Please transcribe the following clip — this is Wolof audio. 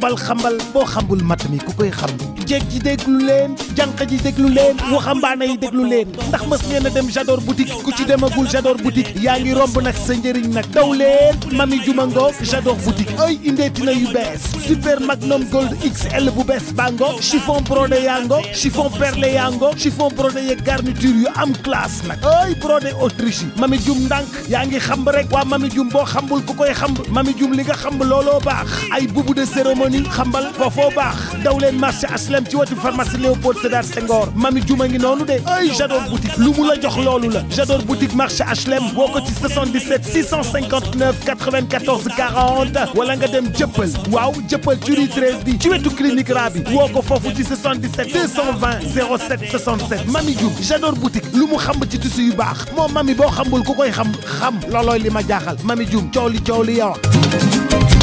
xambal xambal boo xambul mat mi ku koy xam jeeg ji déglu leen jànq ji déglu leen waxambaane yi déglu leen ndax mës ngeen a dem Jador boutique ku ci demagul Jador boutique yaa ngi romb nag sa njëriñ nag daw leen mami juma ngoog Jador boutique ay indeeti na yu bees super magnum gold XL bu bees bango chiffon brodé yaa ngo chiffon perlé yaa ngo chiffon brodé yeeg garniture yu am classe nag ay brodé autriche yi mami jum ndànk yaa ngi xamb rek waa mami jum boo xambul ku koy xamb mami jum li nga xamb looloo baax ay bubu de cérémonie xambal foofoo baax daw leen marché HLM ci wetu pharmacie Léopold Sédar Senghor mami juma ngi noonu de ay Jador boutique lu mu la jox loolu la Jador boutique marché HLM boo ko ci 77 659 94 40 wala nga dem jëppal waaw jëppal ci rue 13 bi ci wetu clinique ra bi woo ko foofu ci 77 220 07 67 mami Dioum Jador boutique lu mu xamb ci tissu yu baax moo mami boo xambul ku koy xam xam loolooy li ma jaaxal mami Dioum coow li coow li yow